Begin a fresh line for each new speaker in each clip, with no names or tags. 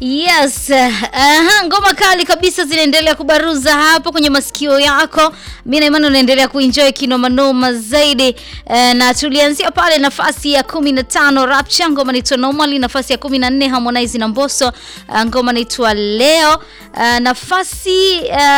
Yes, uh, ngoma kali kabisa zinaendelea kubaruza hapo kwenye masikio yako. Mimi na imani unaendelea kuenjoy kinoma noma zaidi. Uh, na tulianzia pale nafasi ya 15 Rapture, ngoma inaitwa Normally, nafasi ya 14 Harmonize na Mbosso, uh, ngoma inaitwa Leo. Uh, nafasi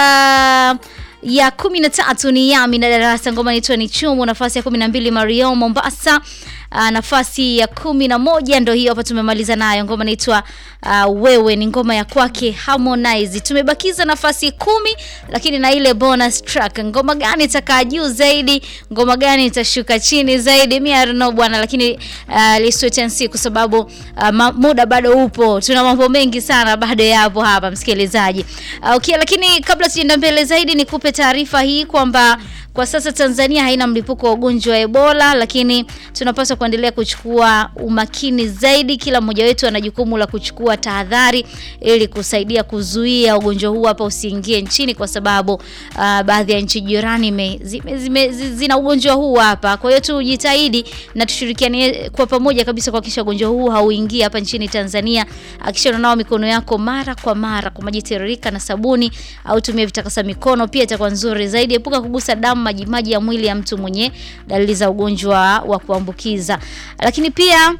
uh, ya 13 ni Yami na Darasa, ngoma inaitwa ni Chumu. Nafasi ya 12 Mario Mombasa. Uh, nafasi ya kumi na moja ndo hiyo hapa tumemaliza nayo. Ngoma inaitwa uh, wewe ni ngoma ya kwake Harmonize. Tumebakiza nafasi kumi, lakini na ile bonus track. Ngoma gani itakaa juu zaidi? Ngoma gani itashuka chini zaidi? Mimi I don't know bwana, lakini uh, let's wait and see kwa sababu uh, muda bado upo. Tuna mambo mengi sana bado yapo hapa msikilizaji. Uh, okay, lakini kabla tujaenda mbele zaidi nikupe taarifa hii kwamba kwa sasa Tanzania haina mlipuko wa ugonjwa wa Ebola, lakini tunapaswa kuendelea kuchukua umakini zaidi. Kila mmoja wetu ana jukumu la kuchukua tahadhari ili kusaidia kuzuia ugonjwa huu hapa usiingie nchini, kwa sababu uh, baadhi ya nchi jirani me, zime, zime, zina ugonjwa huu hapa. Kwa hiyo tujitahidi na tushirikiane kwa pamoja kabisa kuhakikisha ugonjwa huu hauingii hapa nchini Tanzania. Hakikisha unanawa mikono yako mara kwa mara kwa maji tiririka na sabuni, au tumia vitakasa mikono, pia itakuwa nzuri zaidi. Epuka kugusa damu majimaji ya mwili ya mtu mwenye dalili za ugonjwa wa kuambukiza. Lakini pia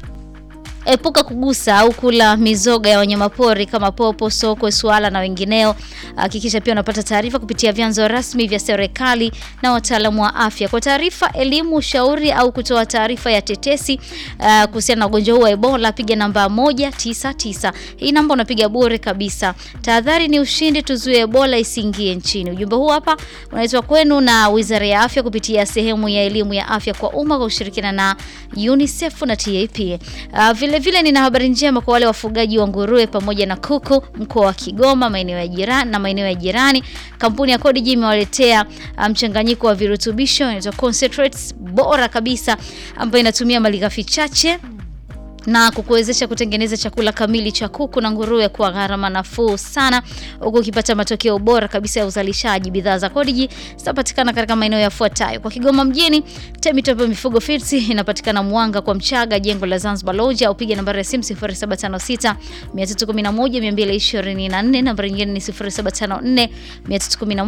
epuka kugusa au kula mizoga ya wanyamapori kama popo, sokwe, swala na wengineo. Hakikisha pia unapata taarifa kupitia vyanzo rasmi vya serikali na wataalamu wa afya. Kwa taarifa, elimu, ushauri au kutoa taarifa ya tetesi uh, kuhusiana na ugonjwa huu wa Ebola, piga namba 199. Hii namba unapiga bure kabisa. Tahadhari ni ushindi, tuzuie Ebola isiingie nchini. Ujumbe huu hapa unaitwa kwenu na Wizara ya Afya kupitia sehemu ya elimu ya afya kwa umma kwa kushirikiana na UNICEF na TAP. Uh, vile vile nina habari njema kwa wale wafugaji wa nguruwe pamoja na kuku mkoa wa Kigoma, maeneo ya jirani na maeneo ya jirani. Kampuni ya Codigi imewaletea mchanganyiko um, wa virutubisho inaitwa concentrates bora kabisa ambayo inatumia malighafi chache na kukuwezesha kutengeneza chakula kamili cha kuku na nguruwe kwa gharama nafuu sana, huku ukipata matokeo bora kabisa ya uzalishaji. Bidhaa za Codigi zitapatikana katika maeneo yafuatayo: kwa Kigoma mjini, Temitop Mifugo Feeds inapatikana Mwanga kwa Mchaga, jengo la Zanzibar Lodge, au piga nambari ya simu 0756 311 224, nambari nyingine ni 0754 311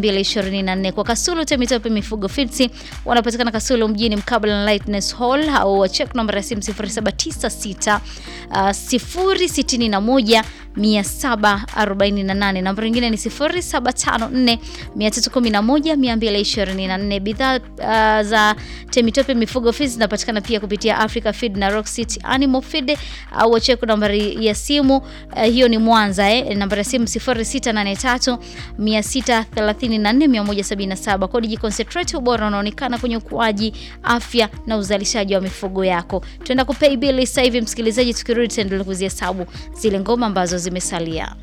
224. Kwa Kasulu, Temitop Mifugo Feeds wanapatikana Kasulu mjini mkabala na Lightness Hall, au check nambari ya simu 079 6 uh, 061 748. Namba nyingine ni 0754 311 224. Bidhaa uh, za Temitope Mifugo Feeds zinapatikana pia kupitia Africa Feed na Rock City Animal Feed au uh, check nambari ya simu uh, hiyo ni Mwanza eh, nambari ya simu 0683 634 177. Codigi Concentrate, ubora unaonekana kwenye ukuaji, afya na uzalishaji wa mifugo yako. Tuenda kupay bill sasa hivi msikilizaji, tukirudi tutaendelea kuzihesabu zile ngoma ambazo zimesalia.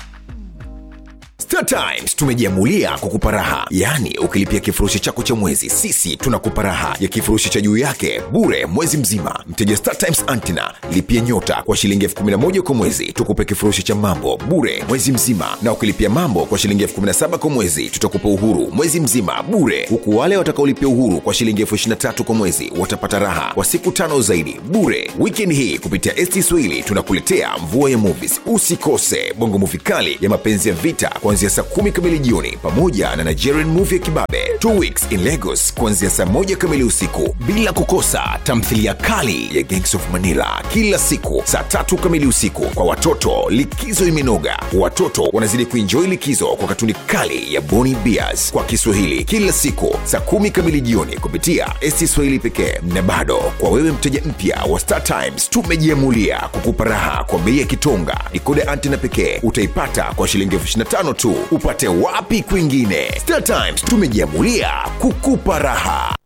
Star Times tumejiamulia kukupa raha, yaani ukilipia kifurushi chako cha mwezi, sisi tunakupa raha ya kifurushi cha juu yake bure mwezi mzima. Mteja Star Times Antina lipia nyota kwa shilingi elfu kumi na moja kwa mwezi, tukupe kifurushi cha mambo bure mwezi mzima, na ukilipia mambo kwa shilingi elfu kumi na saba kwa mwezi, tutakupa uhuru mwezi mzima bure, huku wale watakaolipia uhuru kwa shilingi elfu ishirini na tatu kwa mwezi watapata raha kwa siku tano zaidi bure. Weekend hii kupitia ST Swahili tunakuletea mvua ya movies. Usikose bongo movie kali ya mapenzi ya vita kuanzia saa kumi kamili jioni pamoja na Nigerian movie ya kibabe Two Weeks in Lagos kuanzia saa moja kamili usiku, bila kukosa tamthilia kali ya Gangs of Manila kila siku saa tatu kamili usiku. Kwa watoto, likizo imenoga, watoto wanazidi kuenjoy likizo kwa katuni kali ya Boni Bears kwa Kiswahili kila siku saa kumi kamili jioni kupitia ST Swahili pekee. Na bado kwa wewe mteja mpya wa Star Times, tumejiamulia kukupa raha kwa bei ya kitonga. Dikoda antena pekee utaipata kwa shilingi elfu ishirini na tano tu. Upate wapi kwingine? Star Times tumejiamulia kukupa raha.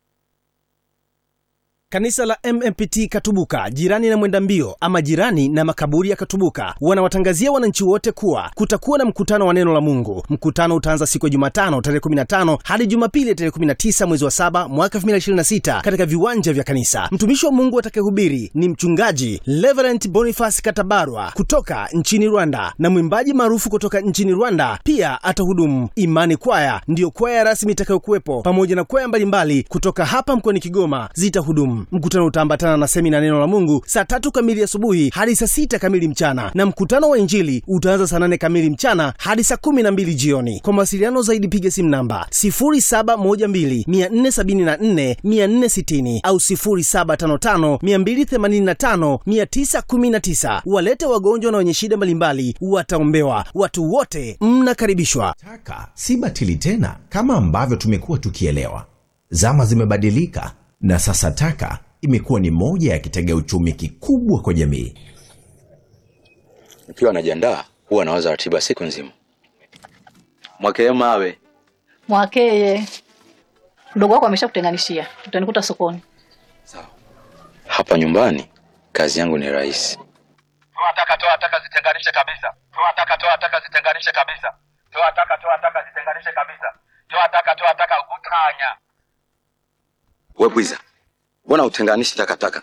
Kanisa la MMPT Katubuka, jirani na mwenda mbio ama jirani na makaburi ya Katubuka, wanawatangazia wananchi wote kuwa kutakuwa na mkutano wa neno la Mungu. Mkutano utaanza siku ya Jumatano tarehe 15 hadi Jumapili tarehe 19 mwezi wa 7 mwaka 2026 katika viwanja vya kanisa. Mtumishi wa Mungu atakayehubiri ni mchungaji Reverend Boniface Katabarwa kutoka nchini Rwanda na mwimbaji maarufu kutoka nchini Rwanda pia atahudumu. Imani Kwaya ndiyo kwaya rasmi itakayokuwepo pamoja na kwaya mbalimbali kutoka hapa mkoani Kigoma zitahudumu. Salaam. Mkutano utaambatana na semina neno la Mungu saa tatu kamili asubuhi hadi saa sita kamili mchana, na mkutano wa Injili utaanza saa nane kamili mchana hadi saa kumi na mbili jioni. Kwa mawasiliano zaidi piga simu namba 0712 474 460 au 0755 285 919. Walete wagonjwa na wenye shida mbalimbali wataombewa. Watu wote mnakaribishwa.
Taka si batili tena kama ambavyo tumekuwa tukielewa. Zama zimebadilika na sasa taka imekuwa ni moja ya kitega uchumi kikubwa kwa jamii.
Nikiwa najiandaa huwa nawaza ratiba siku nzima. Mwakee mawe
Mwakeye, mdogo wako ameshakutenganishia, utanikuta sokoni.
hapa nyumbani, kazi yangu ni rahisi.
Toa taka, toa taka, zitenganishe kabisa. Toa taka, toa taka, zitenganishe kabisa. Toa taka, toa taka, zitenganishe kabisa. Toa taka, toa taka, utanya.
We bwiza, mbona utenganishi takataka?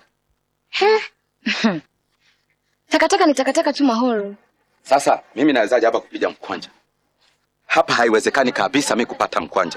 Takataka ni takataka tu Mahoro.
Sasa mimi nawezaje hapa kupiga mkwanja? Hapa haiwezekani kabisa mi kupata mkwanja.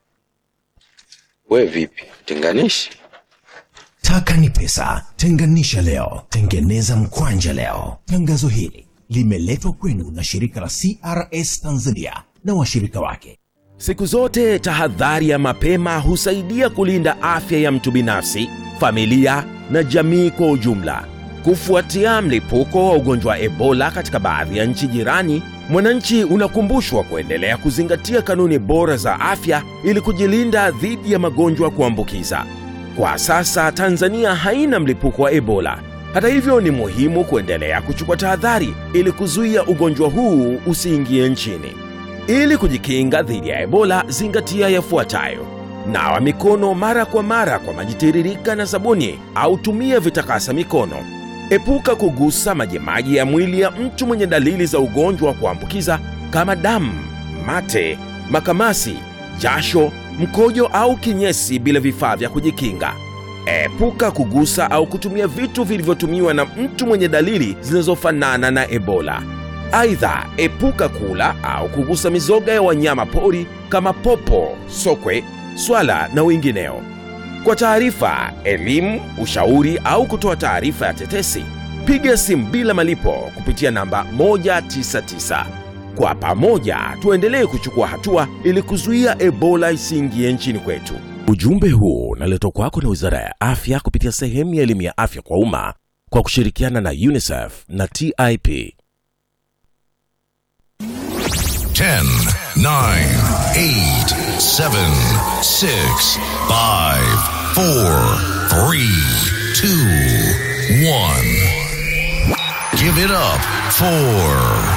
We vipi, tenganishi?
Taka ni pesa, tenganisha leo, tengeneza mkwanja leo. Tangazo hili limeletwa kwenu na shirika la CRS Tanzania na washirika wake.
Siku zote tahadhari ya mapema husaidia kulinda afya ya mtu binafsi, familia na jamii kwa ujumla. Kufuatia mlipuko wa ugonjwa wa Ebola katika baadhi ya nchi jirani, mwananchi unakumbushwa kuendelea kuzingatia kanuni bora za afya ili kujilinda dhidi ya magonjwa ya kuambukiza. Kwa sasa Tanzania haina mlipuko wa Ebola. Hata hivyo, ni muhimu kuendelea kuchukua tahadhari ili kuzuia ugonjwa huu usiingie nchini. Ili kujikinga dhidi ya Ebola, zingatia yafuatayo: nawa mikono mara kwa mara kwa maji tiririka na sabuni, au tumia vitakasa mikono. Epuka kugusa majimaji ya mwili ya mtu mwenye dalili za ugonjwa wa kuambukiza kama damu, mate, makamasi, jasho, mkojo au kinyesi bila vifaa vya kujikinga. Epuka kugusa au kutumia vitu vilivyotumiwa na mtu mwenye dalili zinazofanana na Ebola. Aidha, epuka kula au kugusa mizoga ya wanyama pori kama popo, sokwe, swala na wengineo. Kwa taarifa, elimu, ushauri au kutoa taarifa ya tetesi, piga simu bila malipo kupitia namba 199. Kwa pamoja tuendelee kuchukua hatua ili kuzuia Ebola isiingie nchini kwetu. Ujumbe huu unaletwa kwako na Wizara ya Afya kupitia sehemu ya elimu ya afya kwa umma kwa kushirikiana na UNICEF na TIP.
10, 9, 8, 7, 6, 5, 4, 3, 2, 1. Give it up for